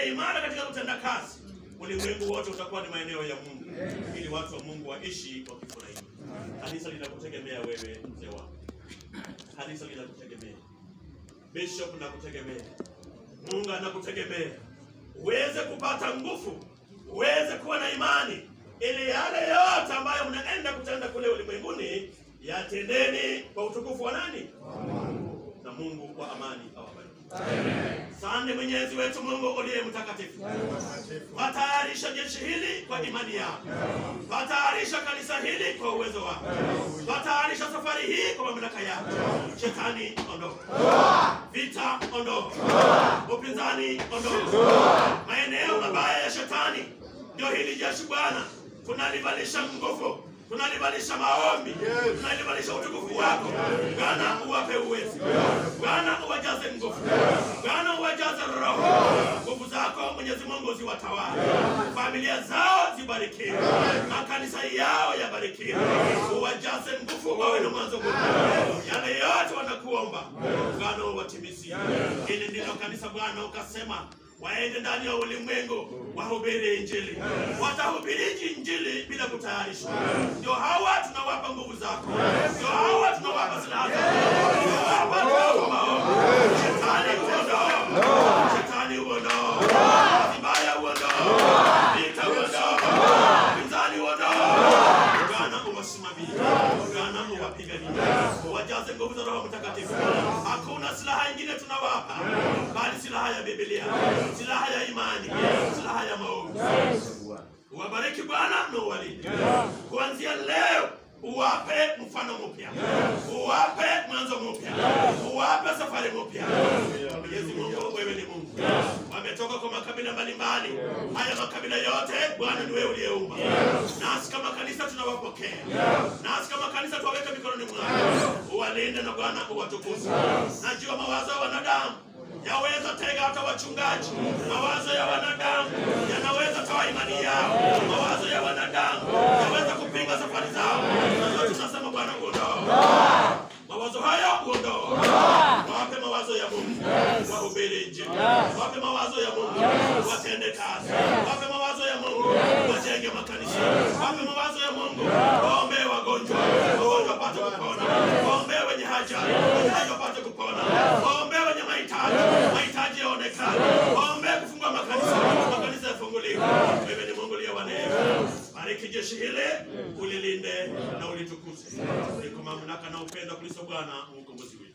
imara katika kutenda kazi, ulimwengu wote utakuwa ni maeneo ya Mungu, ili watu wa Mungu waishi wakifurahia. Kanisa linakutegemea wewe, mzee wangu. Kanisa linakutegemea, bishop nakutegemea, Mungu anakutegemea uweze kupata nguvu, uweze kuwa na imani, ili yale yote ambayo mnaenda kutenda kule ulimwenguni yatendeni kwa utukufu wa nani? Na Mungu wa amani awabariki. Sande Mwenyezi wetu Mungu uliye mtakatifu, watayarisha jeshi hili kwa imani yako, watayarisha kanisa hili kwa uwezo wako, watayarisha safari hii kwa mamlaka yako. Shetani ondoka, vita ondoka, upinzani ondoka, maeneo mabaya ya shetani ndio hili jeshi Bwana, tunalivalisha nguvu tunalivalisha maombi, tunalivalisha utukufu wako Bwana, uwape uwezo Bwana, uwajaze nguvu Bwana, uwajaze roho, nguvu zako Mwenyezi Mungu ziwatawale, familia zao zibarikiwe, makanisa yao yabarikiwe, uwajaze nguvu, wawe na mwanzo mwema. Yale yote wanakuomba Bwana, uwatimizie. Hili ndilo kanisa Bwana, ukasema waende ndani ya ulimwengu wahubiri Injili. Watahubiriji Injili bila kutayarishwa. Ndio hawa tunawapa nguvu zako, ndio hawa tunawapa silaha zako, ndio hawa tunawapa maombi. Shetani uondoa, shetani uondoa, vibaya uondoa, vita uondoa, pinzani uondoa. Bwana uwasimamie, Bwana uwapiganie, uwajaze nguvu za Roho Mtakatifu. Hakuna silaha ingine tunawapa bali silaha ya Biblia, silaha ya imani, silaha ya maombi. Uwabariki Bwana na uwalinde kuanzia leo. Uwape mfano mpya, uwape mwanzo mpya, uwape safari mpya. Mwenyezi Mungu, wewe ni Mungu. Wametoka kwa makabila mbalimbali, haya makabila yote Bwana ni wewe uliyeumba. Nasi kama kanisa tunawapokea, nasi kama kanisa tuwaweke mikononi mwako, uwalinde na Bwana uwatukuze. Najua mawazo ya wanadamu yaweza tega hata wachungaji. Mawazo ya wanadamu yanaweza toa imani yao. Mawazo ya wanadamu yaweza kupinga safari zao. Sasa tunasema Bwana, uondoa mawazo hayo, uondoa. Wape mawazo ya Mungu, wahubiri Injili. Wape mawazo ya Mungu, watende kazi. Wape mawazo ya Mungu, wajenge makanisa. Wape mawazo ya Mungu, waombee wagonjwa, wagonjwa wapate kupona. Waombee wenye haja, wenye haja wapate kupona. Waombee wenye mahitaji, mahitaji yaonekane. Waombee kufungua makanisa, makanisa yafunguliwe. Wewe ni Mungu uliye wa neema. Bariki jeshi hili, ulilinde na ulitukuze. Liko mamlaka na upendo kuliso Bwana mkombozi wetu.